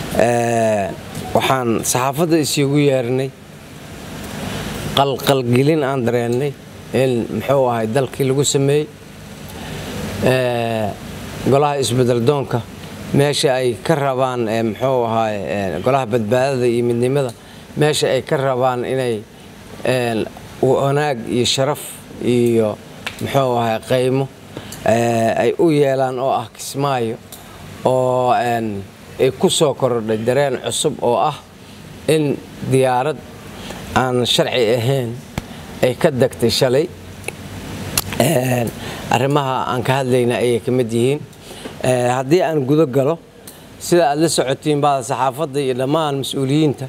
waxaan saxaafadda isugu yeernay qalqalgelin aan dareennay in muxuu ahay dalkii lagu sameeyey golaha isbedeldoonka meesha ay ka rabaan muxuu ahaay golaha badbaadada iyo midnimada meesha ay ka rabaan inay wanaag iyo sharaf iyo muxuu ahay qaymo ay u yeelaan oo ah kismaayo oo ay ku soo korodhay dareen cusub oo ah in diyaarad aan sharci ahayn ay ka degtay shalay arrimaha aan ka hadlayna ayay ka mid yihiin haddii aan gudo galo sida aad la socotiin bada saxaafadda iyo dhammaan mas-uuliyiinta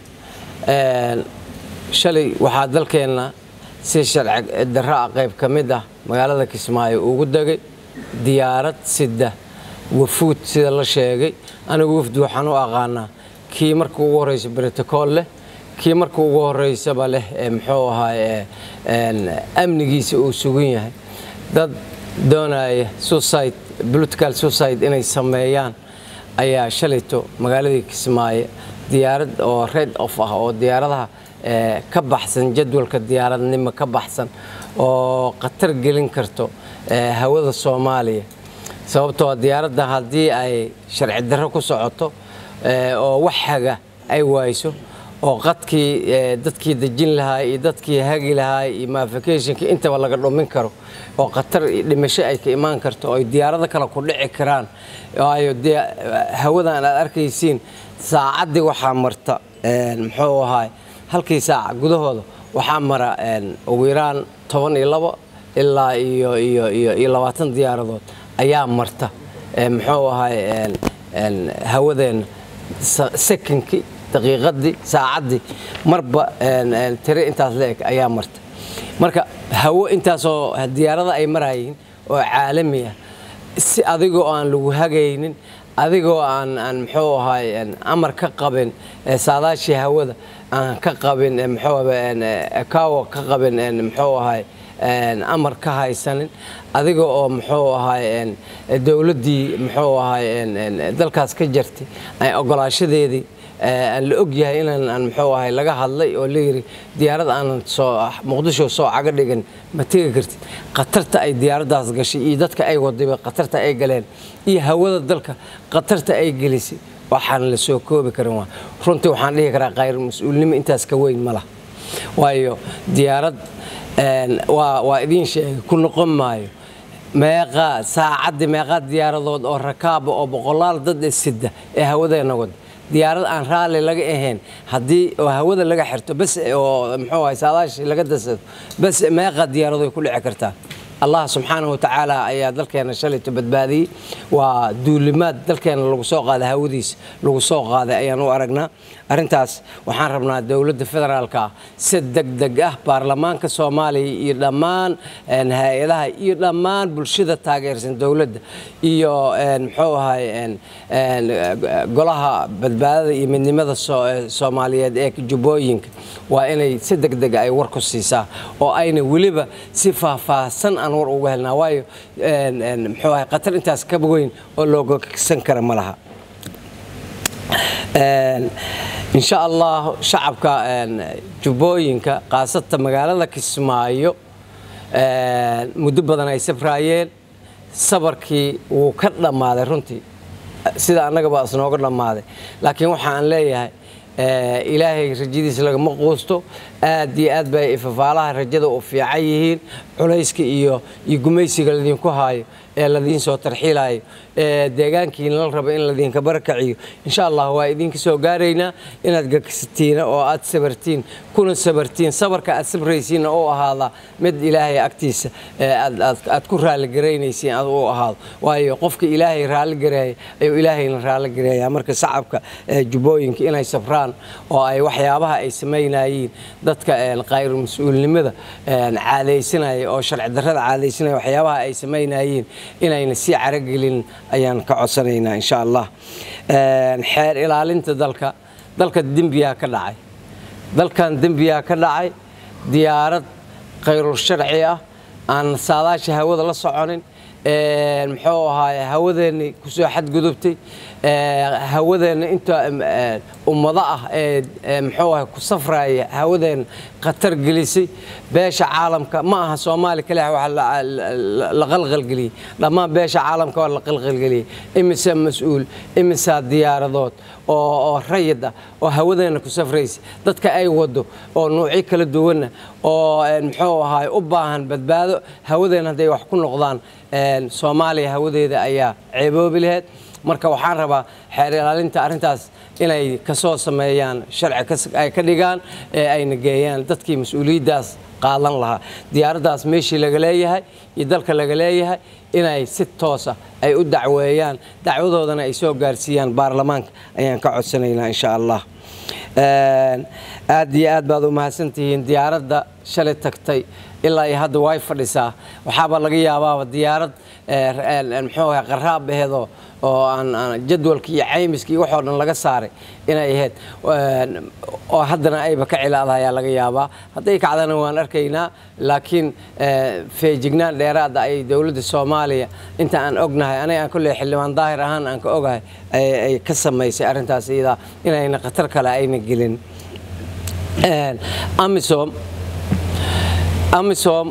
shalay waxaa dalkeenna si sharci darro ah qayb ka mid ah magaalada kismaayo ugu degay diyaarad sida wafuud sida la sheegay anigu wafdi waxaan u aqaanaa kii marka ugu horreysa brotocool leh kii marka ugu horreysaba leh muxuu ahaay amnigiisa uu sugan yahay dad doonaya suicide political suicide inay sameeyaan ayaa shalayto magaaladii kismaayo diyaarad oo red off ah oo diyaaradaha ka baxsan jadwalka diyaaradnimo ka baxsan oo khatar gelin karto hawada soomaaliya sababtoo diyaaradda haddii ay sharci darro ku socoto oo wax haga ay waayso oo qadkii dadkii dejin lahaa iyo dadkii hagi lahaa iyo mafikationka intaba laga dhumin karo oo khatar dhimasho ay ka imaan karto oo ay diyaarado kale ku dhici karaan waayo hawadan aad arkaysiin saacaddii waxaa marta muxuu ahaay halkii saaca gudahooda waxaa mara ugu yaraan toban iyo labo ilaa iyo iyo iyo iyo labaatan diyaaradood ayaa marta muxuu ahaay hawadeenna sekinkii daqiiqadii saacaddii marba tire intaas la eg ayaa marta marka hawo intaasoo diyaarada ay marayiin oo caalami ah si adigoo aan lagu hagaynin adigoo aan aan muxuu ahaay amar ka qabin saadaashii hawada aan ka qabin muxuu kawo ka qabin muxuu ahaay amar ka haysanin adiga oo muxuu ahaay dowladdii muxuu ahaay dalkaas ka jartay ay ogolaashadeedii aan la og yahay inaan aan muxuu ahay laga hadlay oo layidhi diyaarad aanan soo muqdisho soo caga dhigan ma tegi kartid khatarta ay diyaaraddaas gashay iyo dadka ay wadayba khatarta ay galeen iyo hawada dalka khatarta ay gelisay waxaan la soo koobi karin waa runtii waxaan dhihi karaa khayr mas-uulnimo intaas ka weyn ma lah waayo diyaarad waa waa idiin sheegay ku noqon maayo meeqaa saacaddii meeqaa diyaaradood oo rakaaba oo boqolaal dad sida ee hawadeena wada diyaarad aan raalli laga ahayn haddii oo hawada laga xirto bas oo muxuu ahay saadaashii laga dasado bas meeqa diyaaradoy ku dhici kartaa allah subxaanahu watacaala ayaa dalkeena shalayto badbaadiyey waa duulimaad dalkeena lagu soo qaaday hawadiisa lagu soo qaaday ayaan u aragnaa arrintaas waxaan rabnaa dowladda federaalka ah si degdeg ah baarlamaanka soomaaliya iyo dhammaan hay-adaha iyo dhammaan bulshada taageersan dowladda iyo muxuu ahay golaha badbaadada iyo midnimada soomaaliyeed ee jubbooyinka waa inay si degdega ay war ku siisaa oo ayna weliba si faahfaahsan aan war uga helnaa waayo muxuu ahay khatar intaas ka weyn oo looga kagsan kara ma laha insha allah shacabka jubbooyinka khaasata magaalada kismaayo muddo badan ay sabraayeen sabarkii wuu ka dhammaaday runtii sida annagaba isnooga dhammaaday laakiin waxaan leeyahay ilaahay rajadiisa lagama quusto aad iyo aad bay ifafaalaha rajada u fiican yihiin culayska iyo iyo gumaysiga ladinku haayo ee ladiin soo tarxiilayo ee deegaankiina la rabo in ladinka barakaciyo insha allah waa idinka soo gaaraynaa inaad gagsatiina oo aad sabartiin kuna sabartiin sabarka aad sabraysiinna u ahaada mid ilaahay agtiisa aad ku raalligaraynaysiin aad u ahaado waayo qofka ilaahay raalligareeya ayuu ilaahayna raalligareeyaa marka shacabka jubbooyinka inay sabraan oo ay waxyaabaha ay samaynayiin dadka khayr mas-uulnimada caadaysanaya oo sharci darrada caadaysanaya waxyaabaha ay samaynayiin inayna sii caragelin ayaan ka codsanaynaa insha allah xeer ilaalinta dalka dalka dembiyaa ka dhacay dalkan dembiyaa ka dhacay diyaarad khayrul sharci ah aan saadaasha hawada la soconin muxuu ahaay hawadeennii kusoo xadgudubtay hawadeenna inta ummado ah ee muxuu ahay ku safraya hawadeenna khatar gelisay beesha caalamka ma aha soomaali kaliya wax la qalqalgeliyey dhammaan beesha caalamka waa la qalqalgeliyey imisa mas-uul imisaa diyaaradood oo rayid ah oo hawadeenna ku safraysa dadka ay wado oo nuucyo kala duwanna oo muxuu ahaay u baahan badbaado hawadeenna hadday wax ku noqdaan soomaaliya hawadeeda ayaa ceeboobi laheyd marka waxaan rabaa xeer ilaalinta arrintaas inay kasoo sameeyaan sharci ay ka dhigaan ee ayna geeyaan dadkii mas-uuliyaddaas qaadan lahaa diyaaraddaas meeshii laga leeyahay iyo dalka laga leeyahay inay si toosa ay u dacweeyaan dacwadoodana ay soo gaarsiiyaan baarlamaanka ayaan ka codsanaynaa insha allah aad iyo aad baad u mahadsantihiin diyaaradda shalay tagtay ilaa iyo hadda way fadhisaa waxaaba laga yaabaaba diyaarad muxuu ahay qaraab aheedoo oo aan jadwalka iyo caymiska iyo waxoo dhan laga saaray inay ahayd oo haddana ayba ka cilaada ayaa laga yaabaa hadday kacdana waan arkaynaa laakiin feejignaan dheeraada ay dowladda soomaaliya inta aan ognahay aniga aan kolley xildhibaan daahir ahaan aan ka ogahay ay ka samaysay arrintaas iyadaa inayna khatar kale ayna gelin amisom amisom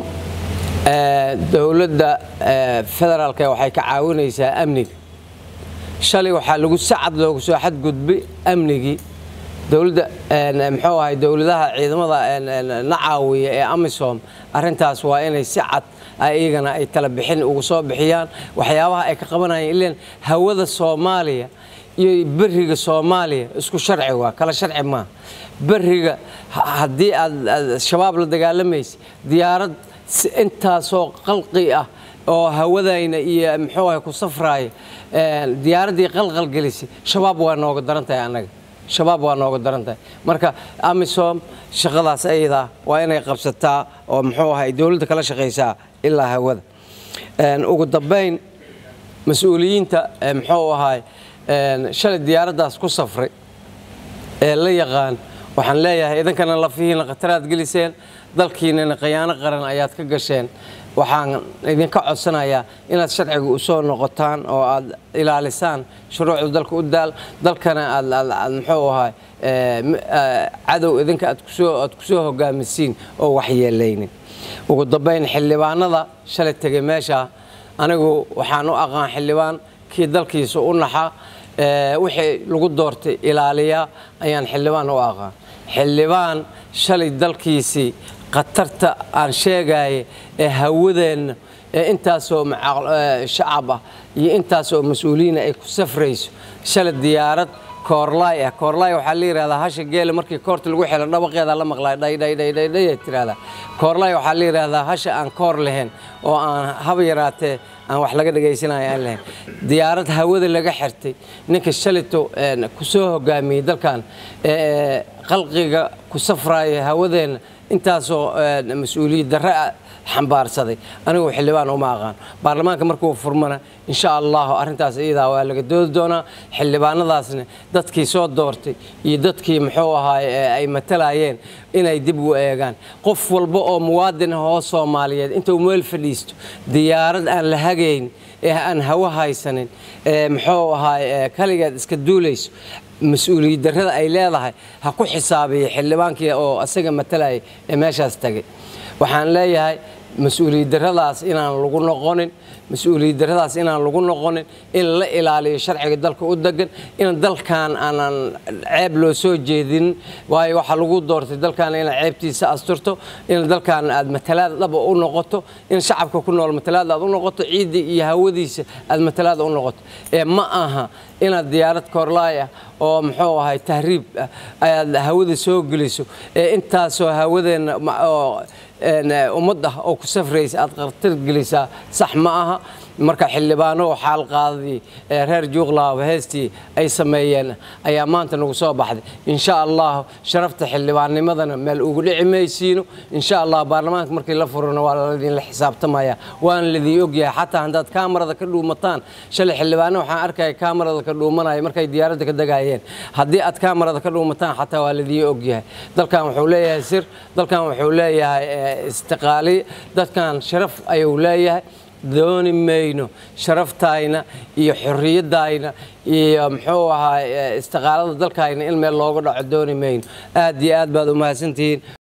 dowladda federaalka waxay ka caawinaysaa amniga shalay waxaa lagu sacad loogu soo xadgudbay amnigii dowladda muxuu ahay dowladaha ciidamada na caawiya ee amisom arrintaas waa inay si cad iyagana ay tala bixin ugu soo bixiyaan waxyaabaha ay ka qabanayaan ilan hawada soomaaliya iyo beriga soomaaliya isku sharci waa kala sharci maaha beriga haddii aad shabaab la dagaalamaysa diyaarad intaasoo qalqi ah oo hawadayna iyo muxuu ahay ku safraaya diyaaraddii qalqal gelisay shabaab waa nooga daran tahay annaga shabaab waa nooga daran tahay marka amisom shaqadaas ayadaa waa inay qabsataa oo muxuu ahay dowladda kala shaqaysaa ilaa hawada ugu dambayn mas-uuliyiinta muxuu ahay shalay diyaaraddaas ku safray ee la yaqaan waxaan leeyahay idankana lafihiina khataraad geliseen dalkiinana khiyaano qaran ayaad ka gasheen waxaan idinka codsanayaa inaad sharciga u soo noqotaan oo aad ilaalisaan shuruucda dalka u daal dalkana aad muxuu ahay cadow idinka aad kusoo hogaamisiin oo waxyeelaynin ugu dambayn xildhibaanada shalay tegay meesha anigu waxaan u aqaan xildhibaan kii dalkiisa u naxa wixii lagu doortay ilaaliya ayaan xildhibaan u aqaan xildhibaan shalay dalkiisii khatarta aan sheegaya ee hawadeenna ee intaasoo shacab ah iyo intaasoo mas-uuliyiina ay ku safrayso shalay diyaarad koorlaay ah koorlaay waxaa la yidhahdaa hasha geela markii koorta lagu xilo dhawaqeeda la maqlaa dhaydhaydhaydhaydhay tirahdaa koorlaay waxaa la yidhahdaa hasha aan koor lahayn oo aan haba yaraatee aan wax laga dhagaysanayo aan lahayn diyaarad hawada laga xirtay ninka shalito ku soo hogaamiyey dalkan qalqiga ku safraaya hawadeenna intaasoo mas-uuliyad darre xambaarsaday anigu xildhibaan uma aqaan baarlamaanka markuu furmana insha allahu arrintaas iyadaa waa laga doodi doonaa xildhibaanadaasna dadkii soo doortay iyo dadkii muxuu ahaay ay matalayeen inay dib u eegaan qof walba oo muwaadin ah oo soomaaliyeed intuu meel fadhiisto diyaarad aan la hagayn ee aan hawo haysanin ee muxuu ahaay kaligeed iska duulayso mas-uuliyad darrada ay leedahay ha ku xisaabiya xildhibaankii oo asaga matalayay ee meeshaas tagay waxaan leeyahay mas-uuliyad darradaas inaan lagu noqonin mas-uuliyad darradaas inaan lagu noqonin in la ilaaliyo sharciga dalka u degan in dalkan aanan ceeb loo soo jeedinin waayo waxaa lagu doortay dalkan inaad ceebtiisa asturto in dalkan aad matalaad dhaba u noqoto in shacabka ku nool matalaad aad u noqoto ciidda iyo hawadiisa aad matalaad u noqoto ee ma aha inaad diyaarad koorlaay ah oo muxuu ahay tahriib ah ayaad hawada soo geliso ee intaasoo hawadeenna oo ummad ah oo ku safraysa aad khatar gelisaa sax ma aha marka xildhibaano xaal qaadadii reer juuqlaaba heestii ay sameeyeen ayaa maanta nagu soo baxday insha allah sharafta xildhibaannimadana meel ugu dhici maysiino insha allah baarlamaanka markii la furana waa ladinla xisaabtamaya waana ladii ogyahay xataa haddaad kaamarada ka dhuumataan shalay xildhibaano waxaan arkaya kaamarada ka dhuumanaya markay diyaaradda ka degayeen haddii aad kaamarada ka dhuumataan xataa waa ladii ogyahay dalkan wuxuu leeyahay sir dalkan wuxuu leeyahay istiqaaliy dadkan sharaf ayuu leeyahay dooni mayno sharaftayna iyo xorriyadayna iyo muxuu ahaa istiqaalada dalkayna in meel looga dhaco dooni mayno aad iyo aad baad u mahadsantihiin